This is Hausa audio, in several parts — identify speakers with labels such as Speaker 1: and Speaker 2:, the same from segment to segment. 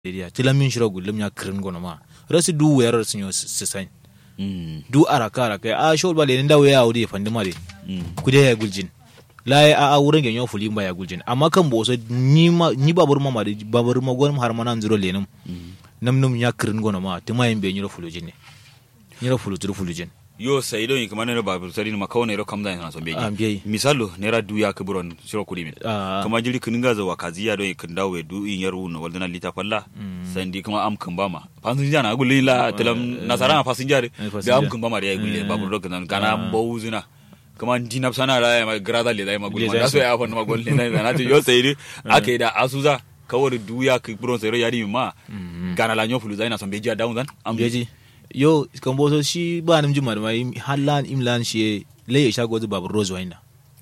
Speaker 1: area tilam min shiro gullum ya kirin gono ma rasu du wayar sun yo sisan
Speaker 2: Mm.
Speaker 1: du araka araka a shol ba le nda waya wudi fandi mare
Speaker 2: Mm.
Speaker 1: kude ya guljin la ya a a wurin ganyo fuli ba ya guljin amma kan bo so ni ma ni babur ma ma babur ma gon har mana zuro lenum
Speaker 2: Mm.
Speaker 1: nam num ya kirin gono ma tuma yin be nyiro fulujin ne nyiro fulu turu fulujin
Speaker 2: yo sai don kuma ne ba sari ma kawai ne ro kamda na son
Speaker 1: Ah,
Speaker 2: beji
Speaker 1: beji.
Speaker 2: misalo ne ra duya ka buron shiro kudi min
Speaker 1: Ah.
Speaker 2: kama jiri kin ga zawa kaziya don kin dawo du in yaru no waldana lita falla sandi kuma am kan bama fasinja na gulli la telam nasara na fasinja de
Speaker 1: Eh,
Speaker 2: ga am
Speaker 1: fasinja.
Speaker 2: kan bama de gulle
Speaker 1: Eh.
Speaker 2: ba buro kan kana bowuzuna kama dinap sana ra ma grada le dai ma gulli ma so ya fa ma gulli na na to yo sai de ake da asuza kawai duya ka buron sai ro yari ma gana la nyofulu zai na son beji down zan am
Speaker 1: beji yo kan bo so shi ba nam juma da mai hallan imlan shi le ya shago zu babur rozo wayna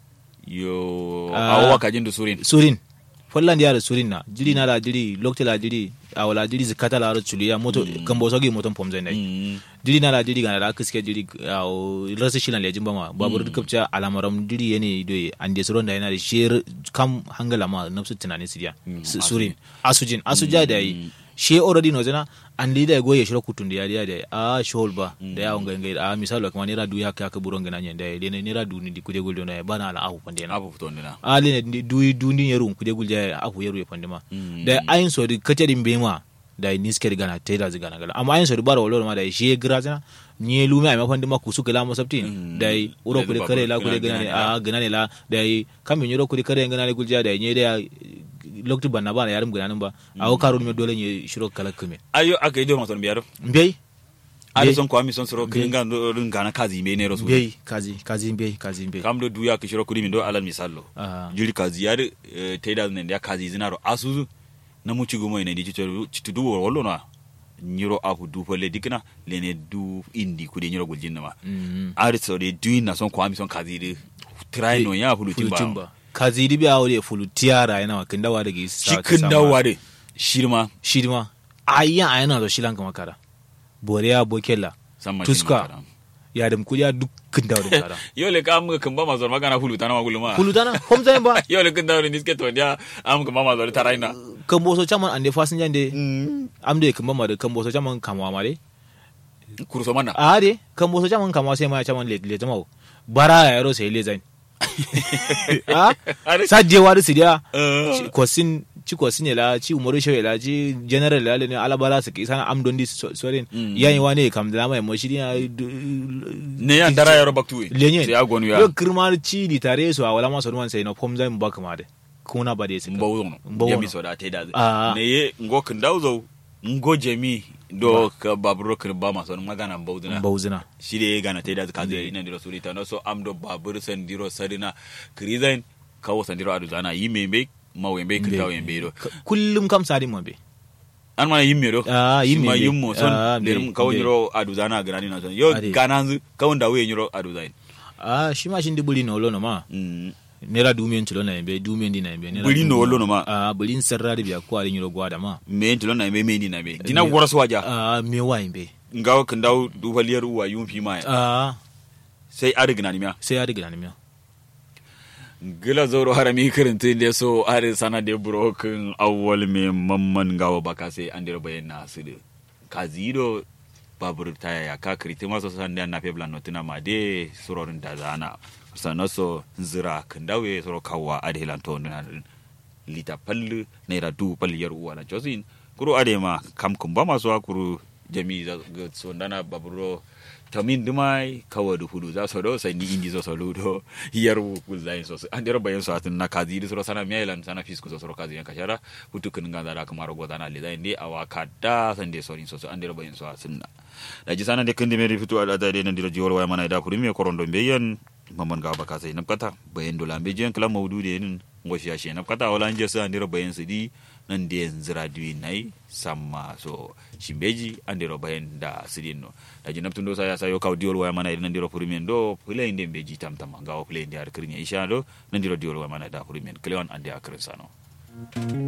Speaker 2: yo
Speaker 1: Ah.
Speaker 2: awa kajin da surin
Speaker 1: surin folland ya da surin na jiri na la jiri lokta la jiri awala jiri zikata la ro chuliya moto kan bo so gi moton pom zai nai
Speaker 2: Mm.
Speaker 1: jiri na la jiri ga na la kiske jiri aw rasa shilan lejin bama babur kapcha alamaram jiri yene do ande suron da yana da sher kam hangala ma nafsu tunani sidiya
Speaker 2: Mm,
Speaker 1: S- surin asujin asuja da yi she already no zana an lida go ya shiro kutun da ya da a shol ba da ya wanga ngai a misalo kuma ne ra du ya ka ka buron gana da ya ne ra du ni di kuje guldo na bana ala ahu pande na
Speaker 2: abu fito ndina
Speaker 1: ali ne du du ni yeru kuje gulje ahu yeru ya pande ma
Speaker 2: Mm.
Speaker 1: da ayin so di kace din be ma da ni sker gana te da zigana gala amma ayin so di bara wolo ma da she gra zana ni lume ai mafandi ma kusu kala mo sabtin
Speaker 2: Mm.
Speaker 1: da yi uro
Speaker 2: Da
Speaker 1: kule
Speaker 2: babur
Speaker 1: kare la kule
Speaker 2: gana-
Speaker 1: gana ne
Speaker 2: gana
Speaker 1: a gana ne la da yi kam nyoro kule kare gana ne gulja da ni da lokti banna bana yarum gana nan ba a o karun me dole ne shiro kala kume
Speaker 2: ayo aka yi don maton biyar
Speaker 1: mbey
Speaker 2: ada
Speaker 1: Be-
Speaker 2: son kwami son soro kilinga rin gana kazi me ne rasu
Speaker 1: mbey kazi kazi mbey kazi mbey
Speaker 2: kam do duya ka shiro kudi min do alal misallo
Speaker 1: Ah.
Speaker 2: jiri kazi yar taida ne ya kazi zinaro asuzu na mu cigo mai ne di citu citu du wollo na nyiro afu du folle dikna lene du indi kudi nyiro guljin na ma
Speaker 1: Mm.
Speaker 2: ari so de du na son kwami son kazi de try no ya fulu timba
Speaker 1: timba kazi di biya wuri fulu tiara yana wa kinda wa daga
Speaker 2: shi kin dawa de shirma
Speaker 1: shirma ayya ayana da shilan kama kara boriya bokella
Speaker 2: samma
Speaker 1: tuska ya dam kuya duk kinda wa kara
Speaker 2: yo le kam kan ba mazor magana fulu tana maguluma
Speaker 1: fulu dana hom zain ba
Speaker 2: yo le kinda ni ske to dia am kan ba mazor taraina
Speaker 1: kan boso chaman ande fasin jande am de kan ba ma da kan boso chaman kamwa ma de
Speaker 2: kurso mana
Speaker 1: a de kan boso chaman kamwa sai ma chaman le le jama'a bara ya yaro sai le zain a
Speaker 2: Are-
Speaker 1: sadje wa da sidiya
Speaker 2: Eh.
Speaker 1: ci kwasin ci kwasin ya la ci umaru shewe la ci general la ne alabara su ki sana am dondi sorin
Speaker 2: Mm.
Speaker 1: yayin wa ne kam da mai mo shiri ya
Speaker 2: ne ya dara yaro baktu
Speaker 1: lenye
Speaker 2: sai ya gonu ya
Speaker 1: yo kirma ci di tare su a wala ma so man sai no pom zai ba kama de kuna ba de su
Speaker 2: mbawo no
Speaker 1: Mbawo
Speaker 2: ya
Speaker 1: no.
Speaker 2: mi so da te da
Speaker 1: Ah.
Speaker 2: ne ye ngo kan dawzo ngo jemi do ka baburo kan ba ma so magana mbawo dina
Speaker 1: bauzina
Speaker 2: shi de gana te da ka zai ina diro surita no so am do babur san diro sadina krizain kawo san diro adu zana yi membe ma wembe kan tawo yembe do
Speaker 1: kullum kam sadi mo be
Speaker 2: an mana yimme do
Speaker 1: Ah,
Speaker 2: Shi
Speaker 1: yimme
Speaker 2: ma
Speaker 1: be.
Speaker 2: yimmo son
Speaker 1: Ah,
Speaker 2: de
Speaker 1: be,
Speaker 2: kawo
Speaker 1: be.
Speaker 2: nyiro adu zana gana na son yo
Speaker 1: Ade.
Speaker 2: gananzu kawo da we nyiro adu zain
Speaker 1: ah shi ma shin dibuli no lo no ma
Speaker 2: Mm.
Speaker 1: nera dumen tulo na be dumen di na be nera
Speaker 2: Buli no
Speaker 1: dumen-
Speaker 2: lo no ma.
Speaker 1: ah bulin sarra da biya ko ali nyiro gwada ma
Speaker 2: me ntilo na me me ni na me dina
Speaker 1: Me-
Speaker 2: gora waja
Speaker 1: ah me wa be
Speaker 2: ngawo kan dawo du faliyar uwa yun fi ma
Speaker 1: ah
Speaker 2: sai ari gana ni miya
Speaker 1: sai ya riga ni miya
Speaker 2: gila zoro harami kirintin da so ari sana de broken awwal me mamman gawo baka sai an dira bayan na su da kazido babur taya ya ka kirti maso san da na fe blan notina ma de surorin da zana sana so zira kan dawe suro kawwa ade lan to na lita pallu naira du palliyar uwa na josin kuro ade ma kam kun ba masu kuro jami za ga so dana baburo tamin dumai kawa da hudu za su do sai ni indi zo solo do yar ku zain so an dira bayan so atin na kazi di soro sana mailan sana fisku so soro kazi yan kashara hutu kun ga da kamar go dana le zain de awa kada san de sorin so so an dira bayan so atin na da ji sana de kun de me fitu ala da de nan dira jiwar waya mana da kuri me korondo beyan mamman ga baka sai napkata bayan dola be jen kala maudu de nin ngoshi ya she napkata wala anje sa ndira bayan su di nan da yanzu radio nai samma so shimbeji andiro bayan da sidin no da jinab tundo sa ya sayo kaw diol waya mana nan diro purimen do play inde beji tam tam gawo play inde ar krinya isha do nan diro diol waya mana da purimen kleon ande akrin sano